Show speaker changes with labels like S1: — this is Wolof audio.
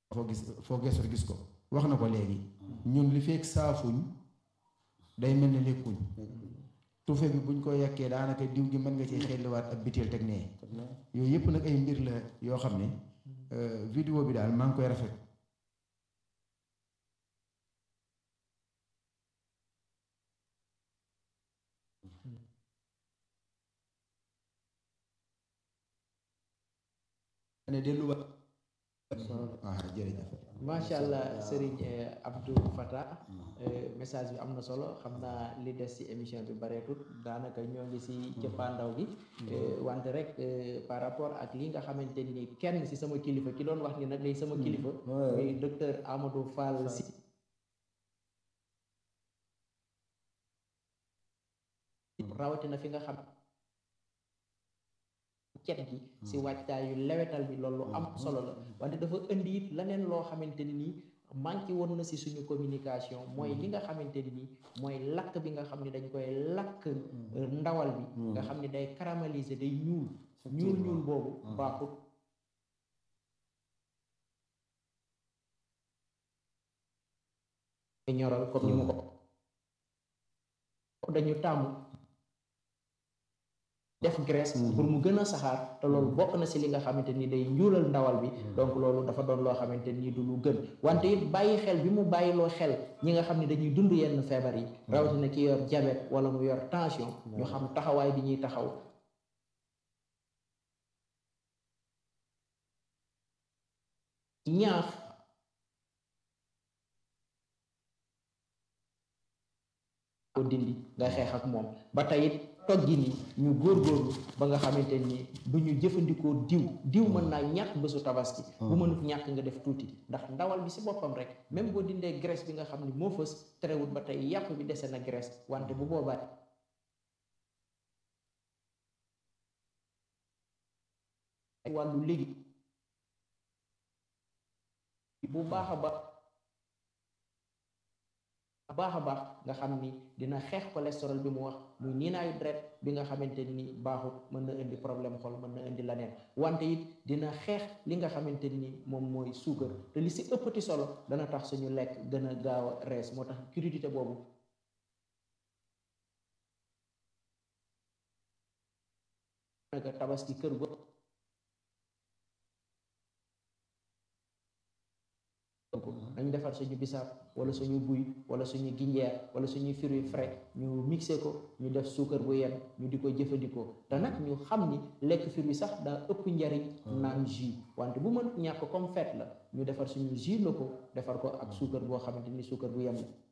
S1: foo gis foo gestu gis ko wax na ko léegi ñun li fekk saafuñ day mel ni lekkuñ tufe bi buñ ko yàkkee daanaka diw gi mën nga ci xelliwaat ab biteel teg nee yooyu yëpp nag ay mbir la yoo xam ne vidéo bi daal maa ngi koy rafet ne delluwaat waaw jërëjëf
S2: macha allah Serigne Abdou Fatah message bi am na solo xam naa li des ci émission bi bareetut daanaka ñoo ngi ci cëppaandaw gi wante rek par rapport ak li nga xamante ni kenn ci sama kilifa ki doon wax ni nag day sama kilifa muy docteur Amadou Fall si rawatina fi nga xam cet gi ci wàccaayu lewetal bi loolu am solo la wante dafa indi it leneen loo xamante ni nii manqué woon na ci suñu communication mooy li nga xamante ni nii mooy lakk bi nga xam ne dañ koy lakk ndawal bi nga xam ne day caraméliser day ñuul ñuul ñuul boobu baaxut ñoral comme ni mu ko dañu tàmm def graisse pour mu gën a saxaar te loolu bokk na ci li nga xamante ni day njuulal ndawal bi donc loolu dafa doon loo xamante ni du lu gën wante it bàyyi xel bi mu bàyyiloo xel ñi nga xam ne dañuy dund yenn feebar yi rawatina ki yor diabète wala mu yor tension ñu xam taxawaay bi ñuy taxaw ñaax ko dindi nga xeex ak moom ba tey it toggi ni ñu góorgóorlu ba nga xamante ni du ñu jëfandikoo diw diw mën naa ñàkk bésu tabaski bu mënut ñàkk nga def tuuti ndax ndawal bi ci boppam rek même boo dindee graisse bi nga xam ni moo fës terewut ba tey yàpp bi dese na graisse wante bu boobaa wàllu léegi bu baax a baax baax a baax nga xam ni dina xeex cholestérol bi mu wax muy niinaayu deret bi nga xamante ni baaxut mën na indi problème xol mën na indi leneen wante it dina xeex li nga xamante ni moom mooy suukar te li si ëppati solo dana tax suñu lekk gën a gaaw a rees moo tax crudité boobu naka tabaski kër go dañ defar suñu bisaab wala suñu buy wala suñu ginjeer wala suñu fruits frais ñu mixé ko ñu def suukar bu yenn ñu di ko jëfandikoo te nag ñu xam ni lekk fruits sax daa ëpp njariñ naan jus wante bu mën ñàkk comme fête la ñu defar suñu jus la ko defar ko ak suukar boo xamante ni suukar bu yenn